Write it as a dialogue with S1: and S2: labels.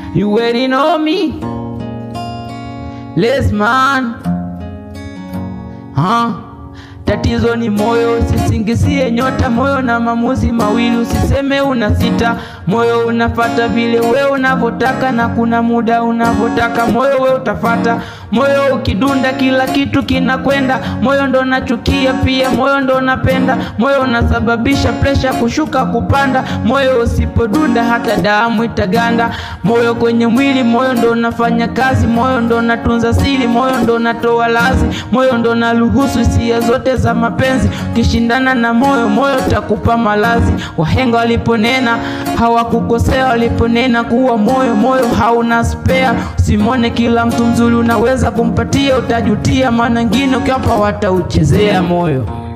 S1: You already know me. Les man. Huh? Tatizo ni moyo, usisingizie nyota. Moyo na maamuzi mawili, usiseme una sita. Moyo unafata vile we unavyotaka, na kuna muda unavyotaka moyo we utafata. Moyo ukidunda, kila kitu kinakwenda. Moyo ndo nachukia pia, moyo ndo napenda. Moyo unasababisha presha kushuka kupanda. Moyo usipodunda, hata damu itaganda. Moyo kwenye mwili, moyo ndo unafanya kazi. Moyo ndo natunza siri, moyo ndo natoa lazi. Moyo ndo naruhusu hisia zote za mapenzi. Ukishindana na moyo, moyo takupa malazi. Wahenga waliponena hawakukosea, waliponena kuwa moyo moyo hauna spea. Usimwone kila mtu mzuri unaweza kumpatia, utajutia, maana wengine ukiwapa watauchezea moyo.